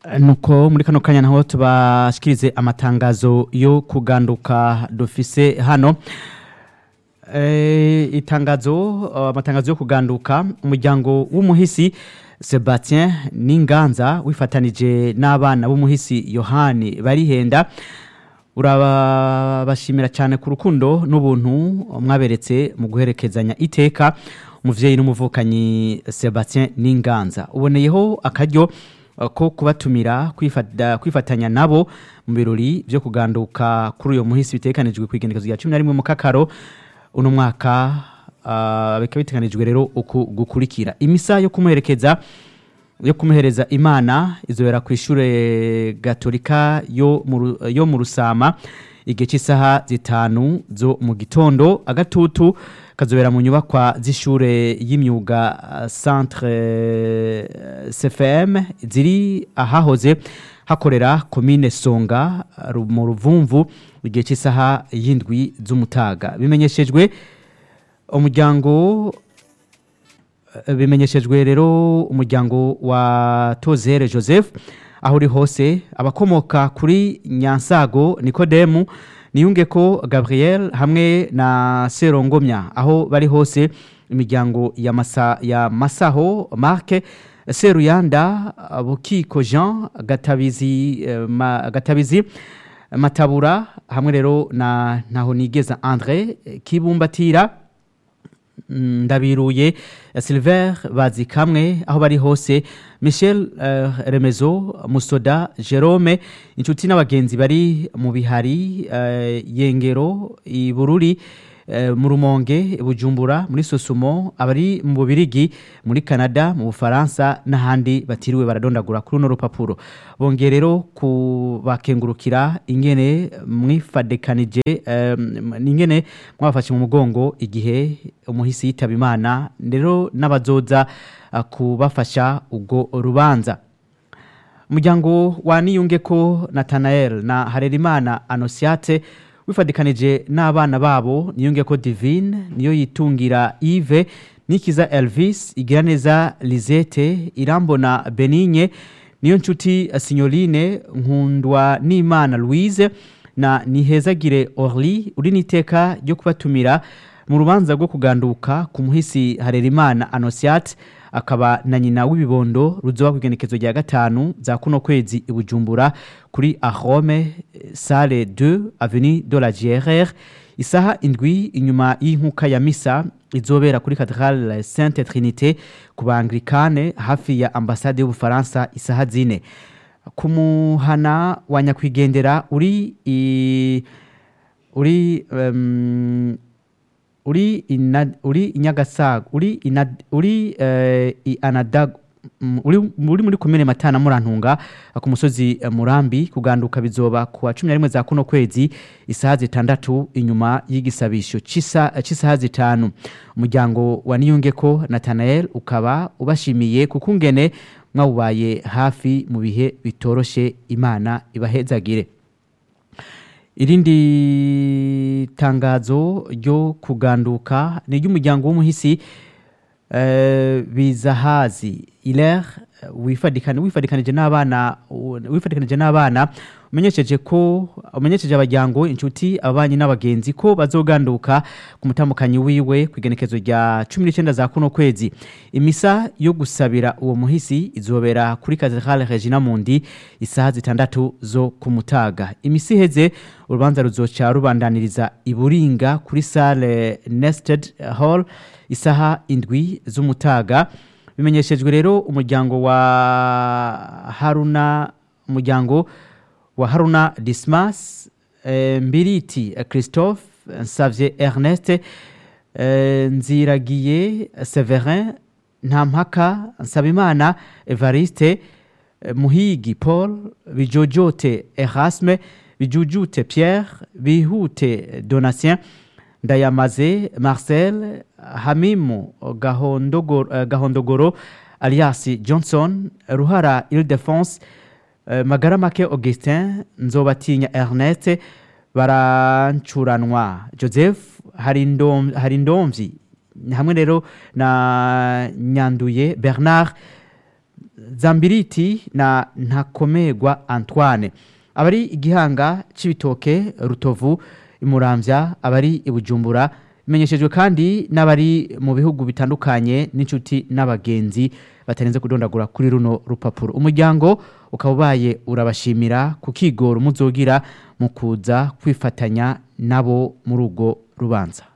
nuko muri kano kanya naho tubashikirize amatangazo yo kuganduka dufise hano Eh, itangazo uh, amatangazo yo kuganduka umuryango w'umuhisi Sebastien Ninganza wifatanije n'abana b'umuhisi Yohani barihenda urabashimira cyane ku rukundo n'ubuntu mwaberetse mu guherekezanya iteka umuvyeyi n'umuvukanyi Sebastien Ninganza uboneyeho akaryo uh, ko kubatumira kwifata, kwifatanya nabo mu birori byo kuganduka kuri uyo muhisi bitekanijwe ku igenekezo rya 11 mu kakaro uno mwaka uh, bikaba biteganijwe rero uku gukurikira imisa yo kumuherekeza yo kumuhereza imana izobera ku ishure gatolika yo mu Ru- yo mu rusama igihe cy'isaha zitanu zo mu gitondo agatutu kazobera mu nyubakwa z'ishure y'imyuga uh, centre uh, cfm ziri ahahoze hakorera komine songa ru- mu ruvumvu igihe cy'isaha y'indwi z'umutaga bimenyeshejwe umuryango eh, bimenyeshejwe rero umuryango wa tozere joseph aho uri hose abakomoka kuri nyansago nikodemu niyunge ko gabriel hamwe na serongomya aho bari hose imiryango ya, masa, ya masaho marke seruyanda bukiko jean gatabizi, eh, ma, gatabizi matabura hamwe rero na ntaho nigeza andre eh, kibumbatira Mm, ndabiruye eh, silver bazi kamwe aho bari hose michel eh, remezo musoda jerome inshuti n'abagenzi bari mu bihari eh, yengero ibururi eh, mu rumonge bujumbura muri sosumo abari mu bubirigi muri canada mu bufaransa n'ahandi batiriwe baradondagura kuri runo rupapuro bongeye rero kubakengurukira ingene mwifadekanije eh, ingene mwabafashe mu mugongo igihe umuhisi yitaba imana rero n'abazoza ah, kubafasha ubwo rubanza umuryango wa niyunge ko natanael na harerimana anosiate wifadikanije n'abana babo niyunge ko divine niyo yitungira ive nikiza elvis igiraneza lisette irambona benigne niyo nshuti eh, signoline nkundwa n'imana louise na nihezagire orly uri n'iteka ryo kubatumira mu rubanza rwo kuganduka ku muhisi harerimana anosiate akaba na nyina w'ibibondo ruzoba ku igenekezo rya gatanu za kuno kwezi i bujumbura kuri arome sale 2 avenue de la grr isaha indwi inyuma y'inkuka ya misa izobera kuri cathedrale sainte trinité ku baanglikane hafi ya ambasade y'ubufaransa isaha zine ku muhana wa nyakwigendera uri i, uri um, uri ina, uri inyagasaga uri ina, uri uh, i anadag mm, uri, uri muri komine matana murantunga ku musozi eh, murambi kuganduka bizoba ku wa cumi na rimwe za kuno kwezi isaha zitandatu inyuma y'igisabisho c'isa- c'isaha zitanu umuryango wa niyungeko natanael ukaba ubashimiye kukungene mwawubaye hafi mu bihe bitoroshe imana ibahezagire irindi tangazo ryo kuganduka ni iry'umuryango w'umuhisi eh, bizahazi iler wifadikana wifadikanije n'abana wifadikanije n'abana umenyesheje ko umenyesheje abajyango inshuti ababanyi n'abagenzi ko bazoganduka ku mutamukanyi wiwe ku igenekezo rya cumi n'icyenda za kuno kwezi imisa yo gusabira uwo muhisi izobera kuri katedrale regina mundi isaha zitandatu zo kumutaga imisi iheze urubanza ruzoca rubandaniriza iburinga kuri sale nested hall isaha indwi z'umutaga bimenyeshejwe rero umuryango wa haruna umuryango wa haruna dismas eh, mbiriti eh, christophe nsavye ernest eh, nziragiye severin ntampaka nsabimana evariste eh, muhigi paul bijojote erasme bijujute pierre bihute donatien ndayamaze marcel hamimu gahondogoro, eh, gahondogoro alias johnson ruhara ildefonse eh, magara make augustin nzobatinya ernest barancuranwa joseph Harindom- harindomvyi hamwe rero na nyanduye bernard zambiriti na ntakomerwa antoine abari igihanga c'ibitoke rutovu imuramvya abari ibujumbura bimenyeshejwe kandi n'abari mu bihugu bitandukanye n'inshuti n'abagenzi batarenze kudondagura kuri runo rupapuro umuryango ukaba ubaye urabashimira ku kigoro muzogira mu kuza kwifatanya nabo muri urwo rubanza